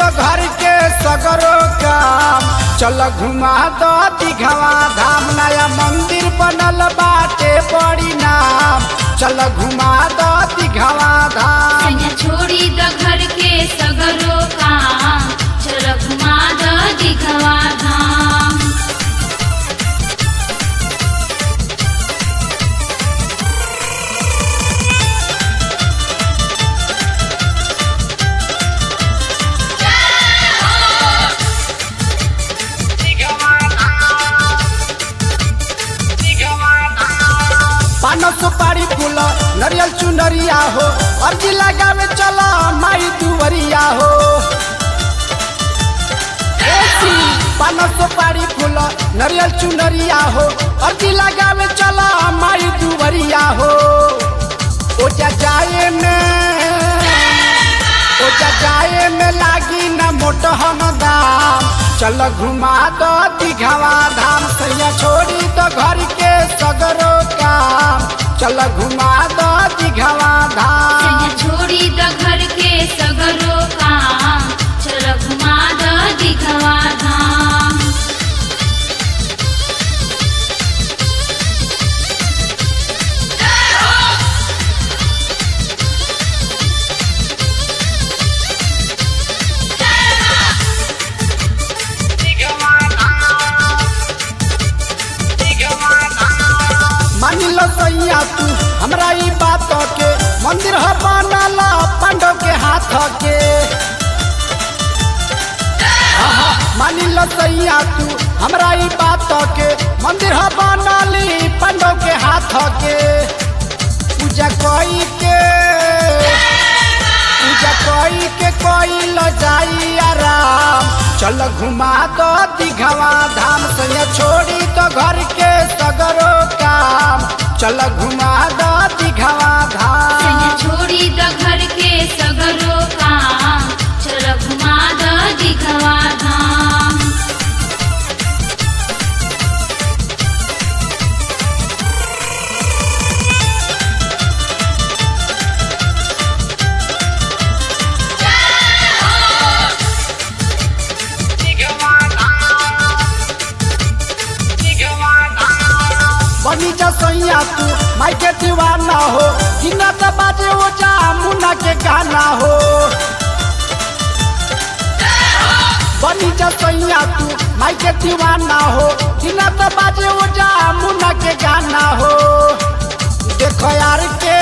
घर के सगरो काम चल घुमा दो दिघवा धाम नया मंदिर बनल बाटे बड़ी नाम चल घुमा दो दिघवा धाम सैया छोड़ी द घर के सगरो काम चल घुमा द दिघवा धाम पान सुपारी फूल नरियल चुनरिया हो अर्जी लगावे चला माई दुवरिया हो एसी पान सुपारी फूल नरियल चुनरिया हो अर्जी लगावे चला माई दुवरिया हो ओजा जाए में ओजा जाए में लागी न मोट हम दाम चल घुमा दो दिघवा धाम सैया छोड़ी तो घर के सगरो काम चल घुमा दो दिघवा धाम सैया छोड़ी द घर के सगरो काम चल घुमा द दिघवा धाम मान लो सैया तू हमरा ई बात के मंदिर ह बनला पांडव के हाथ के आहा, मान लो सैया तू हमरा ई बात के मंदिर ह बनली पांडव के हाथ के पूजा कोई के पूजा कोई के कोई ल जाई आराम चल घुमा दो दिघवा धाम से छोड़ी तो घर के सगरो काम चल घुमा दो दिघवा धाम सैया छोड़ी द घर के सगरो काम चल घुमा द दिघवा धाम बनी जा सैया तू माई के दीवाना हो जिना तो बाजे वो जा मुन्ना के गाना हो बनी जा सैया तू माई के दीवाना हो जिना तो बाजे वो जा मुन्ना के गाना हो देखो यार के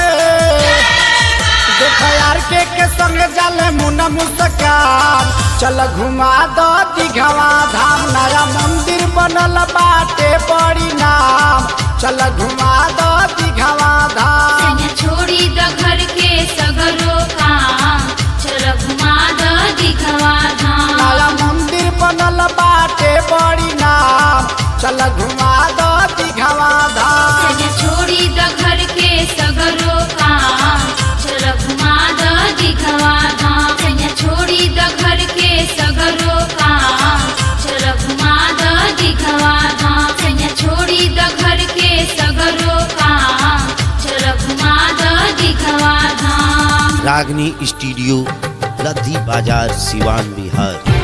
देखो यार के के संग जाले मुन्ना मुस्कान चल घुमा दो दिघवा धाम नया मंदिर बनल बाटे बड़ी नाम चल घुमा दो दिघवा धाम सैया छोड़ी द घर के सगरो काम चल घुमा द दिघवा धाम नया मंदिर बनल बाटे बड़ी नाम चल घुमा दो दिघवा धाम सैया छोड़ी द घर के सगरो काम चल घुमा द दिघवा धाम सैया छोड़ी द घर के सगरो काम चल घुमा द दिघवा धाम सैया छोड़ी द घर के सगरो काम चल घुमा द दिघवा धाम रागनी स्टूडियो लद्दी बाजार सिवान बिहार